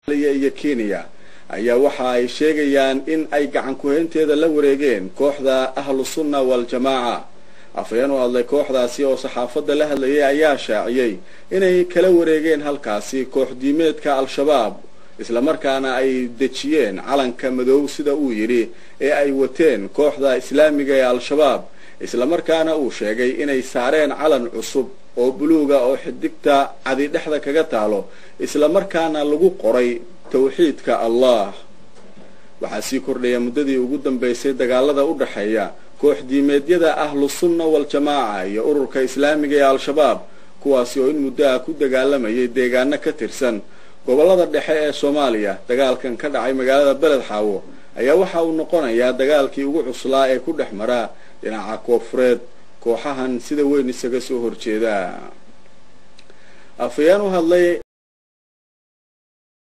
iyo kenya ayaa waxa ay sheegayaan in ay gacan ku-haynteeda la wareegeen kooxda ahlu sunna wal-jamaaca afhayeen u hadlay kooxdaasi oo saxaafadda la hadlayay ayaa shaaciyey inay kala wareegeen halkaasi koox diimeedka al-shabaab islamarkaana ay dejiyeen calanka madow sida uu yidhi ee ay wateen kooxda islaamiga ee al-shabaab islamarkaana uu sheegay inay saareen calan cusub oo buluuga oo xidigta cadi dhexda kaga taalo islamarkaana lagu qoray tawxiidka allah waxaa sii kordhaya muddadii ugu dambaysay dagaalada u dhexeeya koox diimeedyada ahlu sunna wal-jamaaca iyo ururka islaamiga ee al-shabaab kuwaasi oo in muddaha ku dagaalamayay deegaano ka tirsan gobollada dhexe ee soomaaliya dagaalkan ka dhacay magaalada beled xaawo ayaa waxa uu noqonayaa dagaalkii ugu cuslaa ee ku dhex mara dhinaca koonfureed kooxahan sida weyn isaga soo horjeeda afhayeen u hadlay